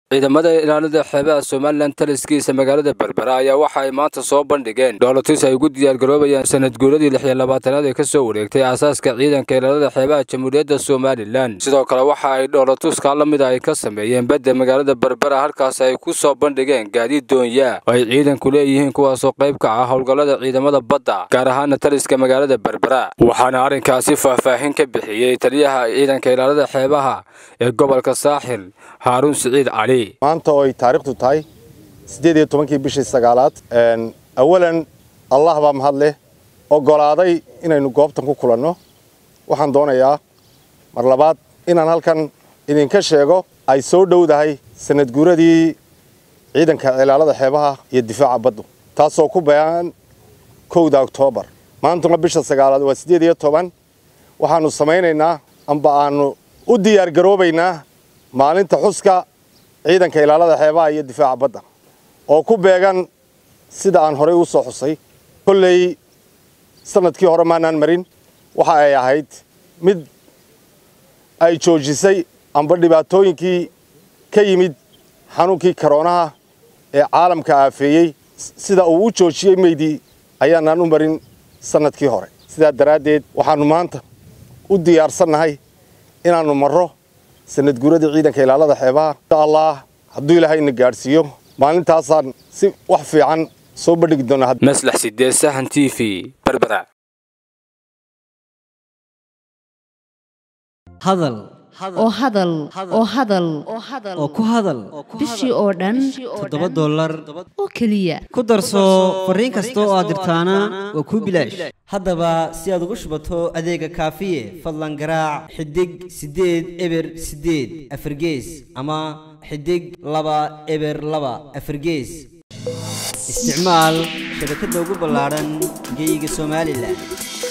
ciidamada ilaalada xeebaha somalilan taliskiisa magaalada berbera ayaa waxa ay maanta soo bandhigeen dhoolotis ay ugu diyaargaroobayaan sanad guuradii lix iyo labaatanaad ee ka soo wareegtay aasaaska ciidanka ilaalada xeebaha jamhuuriyadda somalilan sidoo kale waxa ay dhoolotuska la mida ay ka sameeyeen badda magaalada berbera halkaas ay ku soo bandhigeen gaadiid doonyaa oo ay ciidanku leeyihiin kuwaasoo qayb ka ah howlgallada ciidamada badda gaar ahaana taliska magaalada berbera waxaana arrinkaasi faahfaahin ka bixiyey taliyaha ciidanka ilaalada xeebaha ee gobolka saaxil haaruun siciid cali maanta oo ay taariikhdu tahay siddeed iyo tobankii bishii sagaalaad awalan allah baa mahad leh oggolaaday inaynu goobtan ku kulanno waxaan doonayaa mar labaad inaan halkan idinka sheego ay soo dhowdahay sanad guuradii ciidanka ilaalada xeebaha iyo difaaca baddu taasoo ku bayaan kowda oktoobar maantuna bisha sagaalaad waa siddeed iyo toban waxaannu samaynaynaa amba aannu u diyaargaroobaynaa maalinta xuska ciidanka ilaalada xeebaha iyo difaaca badda oo ku beegan sida aan horey u soo xusay kolley sanadkii hore maanaan marin waxa ay ahayd mid ay joojisay amba dhibaatooyinkii ka yimid xanuunkii karoonaha ee caalamka aafeeyey sida uu u joojiyey meydii ayaanaan u marin sanadkii hore sidaa daraaddeed waxaannu maanta u diyaarsannahay inaannu marro sanad guuradii ciidanka ilaalada xeebaha insha allah hadduu ilaahayna gaadhsiiyo maalintaasaan si wax fiican soo bandhigi doonaa maslax sideed sahan t v berbera hadal oo hadal oo hadal oo ku hadal bishii oo dhan toddoba dollar oo keliya ku darso fariin kasta oo aad dirtaana waa kuu bilaash haddaba si aad ugu shubato adeega kaafiye fadlan garaac xidig siddeed eber siddeed afargees ama xidig laba eber laba afargees isticmaal shabakadda ugu ballaadhan geyga somalilan